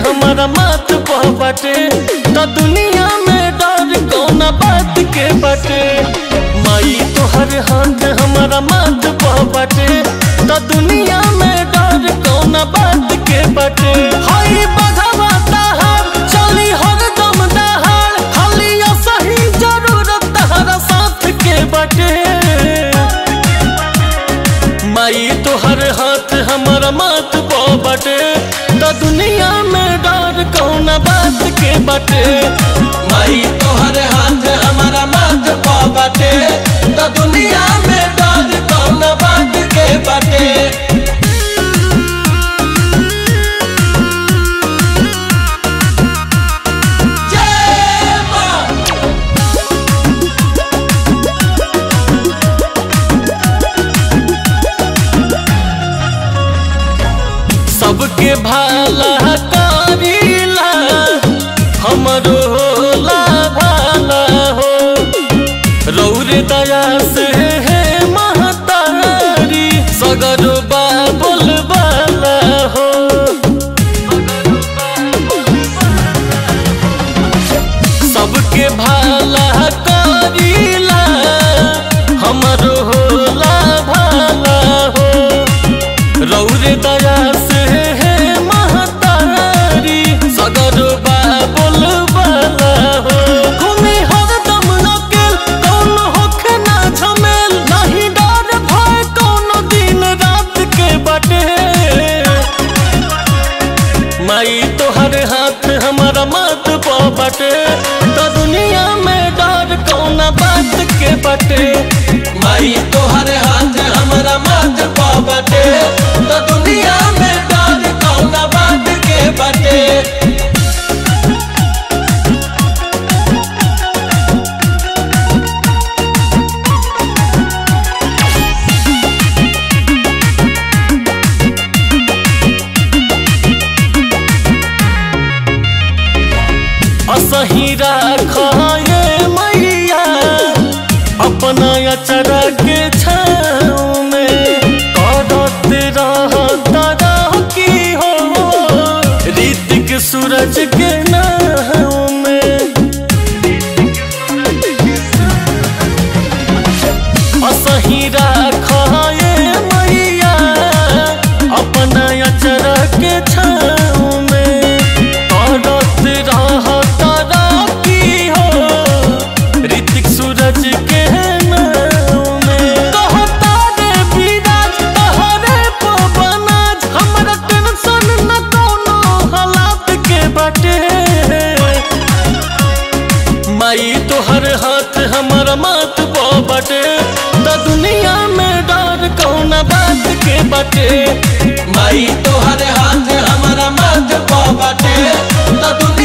हमारा माथ पर बाटे तो दुनिया में डर कौना बात के बाटे माई तोहर हाथ हमारा माथ पर बाटे तो दुनिया में डर कौना बात के बाटे हई बघवा ताहार चली हरदम दहाड़ खाली सही जरूरत तहरा साथ के बाटे माई तोहर हाथ हमारा माथ पो बटे तो दुनिया में डर कौन बात के बटे माई तोहर हाथ हमारा माथ पा बाटे तो दुनिया में डर कौन बात के बाटे जय मां सबके भाला करीला हमरो होला भाला हो रौरे दया से है महतारी सगरो बाबुल बाला हो सबके भाला करीला हमरो होला भाला हो रौरे दया से है महतारी सगर बाबुल बाला हो घूमे हरदम अकेल कौन होखे ना झमेल नहीं डर भय कौन दिन रात के बटे माई तोहर हाथ हमारा माथ पो बटे तो दुनिया में डर कौन बात के बटे माई तोहर हाथ हमारा माथ पा बाटे तो दुनिया में डर कौन बात के बाटे असही राखाए मैया अपना अचरा के छाँव में करत रहता की हो ऋतिक सूरज के नाव में असही राखाए मैया अपना अचरा के छाँव में करत रहता की हो ऋतिक सूरज के नाव में कहता रे विराज तहरे पवनाज हमरा टेंशन न कोनो हालात के बाटे माई तोहर हाथ हमारा माथ पो बटे तो दुनिया में डर कौन बात के बटे माई तोहर हाथ हमारा माथ पा बाटे तो दुनिया